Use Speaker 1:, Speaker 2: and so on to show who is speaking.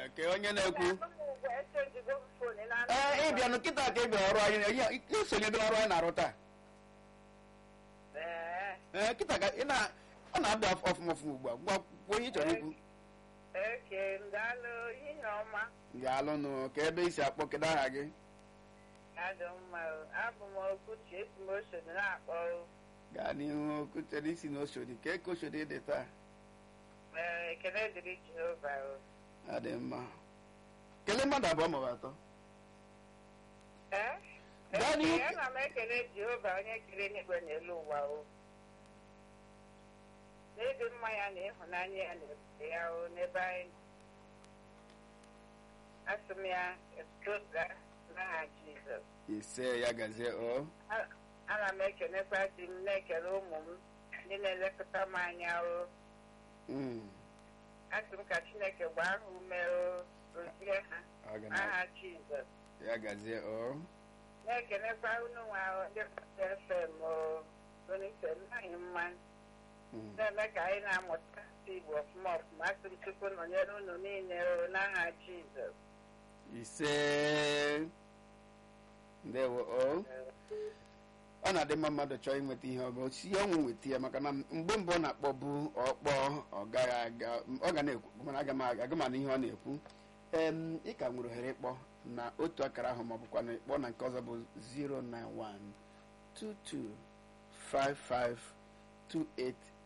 Speaker 1: ke onye na-ekwu
Speaker 2: Ụmụ ugwu echenjigo m fon na
Speaker 1: ee ịbịa nụ kịta ka ị bịa ọrụ anyị ihe- isonyego ọrụ anyị na-arụ taa
Speaker 2: Ee,
Speaker 1: ee kịta ka ị na ọ na-abịa ọfụma ọfụma ugbu a gwa kwuo ihe ị chọrọ ikwu
Speaker 2: eke ndalụ ihe ọma
Speaker 1: ga-alụnụ ka ebe isi akpọ kedu aha gị
Speaker 2: adị mma o. abụ m okwuchi esi m osodi na-akpọ o.
Speaker 1: gaa n'ihu kutere isi na oshodi ka eke oshodi dị taa
Speaker 2: Ee, ekele dịrị Jehova o.
Speaker 1: adị mma kelee mmadụ abụọ maọbụ atọ
Speaker 2: Ee?
Speaker 1: Gaa n'ihu.
Speaker 2: Ee, ana m ekele Jehova onye kere n'igwe n'elu ụwa o n'ịdị mma ya na ịhụnanya ya na ebube ya o n'ebe anyị nọ. asị m ya etuoga n'aha Jizọs
Speaker 1: ise ya gazie o
Speaker 2: A- ana m ekelekwa di m na-ekele ụmụ m ndị na-elekọta m anya o
Speaker 1: Mm,
Speaker 2: asị m ka Chineke gbaa ha ume o gozie ha
Speaker 1: ọ ga na-
Speaker 2: n'aha Jizọs
Speaker 1: ya gazie o
Speaker 2: na-ekelekwa unu nwa o, ndị Baptist FM o onyeise anyị mma
Speaker 1: Mm,
Speaker 2: na-eme ka anyị na-amụta asụsụ Igbo ọfụma ọfụma asị m Chukwu nọnyere unu niile o n'aha Jizọs
Speaker 1: ise ndewo o ọ na-adị mma mmadụ chọọ inweta ihe ọ ga-osi ọnwụ nweta ya maka na mgbe mbụ ọ na-akpọbu ọkpọ ọ gaghị aga ọ ga na-ekwu mana aga m aga m anụ ihe ọ na-ekwu em ị ka nwere ohere ịkpọ na otu akara ahụ ma ọ bụkwa na ịkpọ na nke ọzọ bụ 091 22 55 28